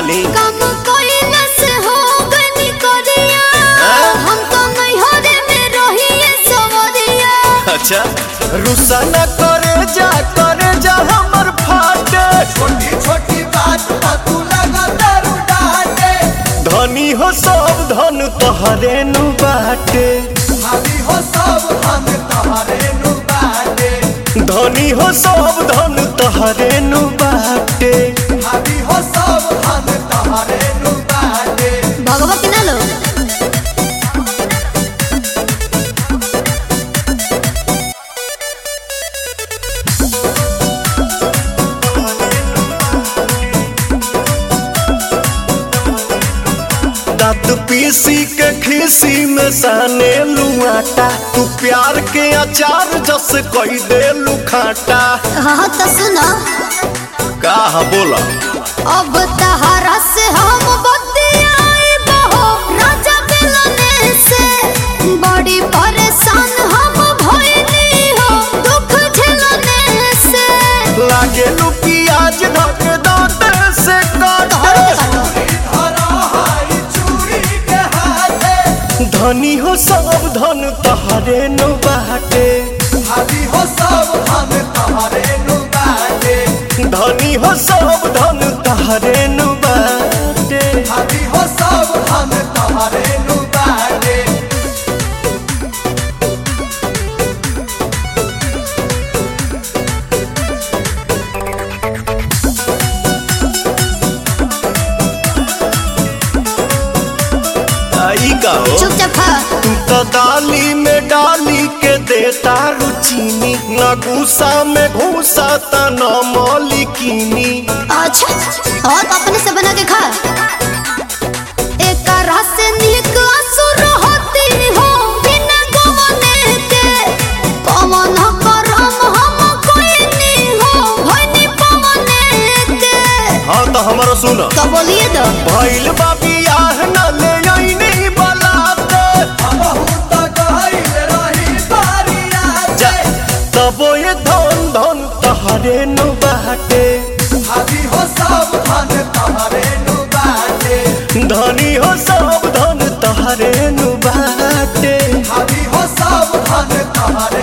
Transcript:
ली काम कोइला से हो गनी करिया हाँ? हम तो नहीं हो रे में रहिए सवरिया अच्छा रुसा न करे जा करे जा हमर फाटे छोटी छोटी बात पर तू लगा दारू डाटे धनी हो सब धन तोहरे नु बाटे भाभी हो सब हम तोहरे नु बाटे धनी हो सब धन तोहरे नु बाटे भाभी हो सब हम तोहरे नु बाटे भगवती ना लो दांत पीसी के खीसी में साने लुआटा तू प्यार के अचार जस कई दे लुखाटा हाँ तो सुनो का बोला अब तहरा से हम बतियाए बहो राजा मिलने से बड़ी परेशान हम भइली हो दुख झेलने से लागे लू प्याज धक दांत से तोहरो काटे के काटो धरा हाई चूड़ी के हाथे धनी हो सब धन तोहरे नु बाटे भाभी हो सब हम तोहरे नु बाटे धनी हो सब धन तोहरे नु बाटे भाभी हो सब हम तोहरे नु बाटे आई का हो चुपचाप खा तू तो दाली में डाली के देता रुचीनी न गुस्सा में घूसा त न मौलिकीनी अच्छा और अपने से बना के खा एक रस से निक असुर होती हो बिना गवने के पवन करम हम कोई नहीं हो भनी पवने के हाँ तो हमारा सुन तो बोलिए तो भइल बाबी आह न ले आईनी बलाते बहुत गहरी रही बारिया जा तबो ये धन धन तहरे नु बाटे भाभी हो सब धन तोहरे नु बाटे धनी हो सब धन तहरे नु बाटे भाभी हो सब धन तोहरे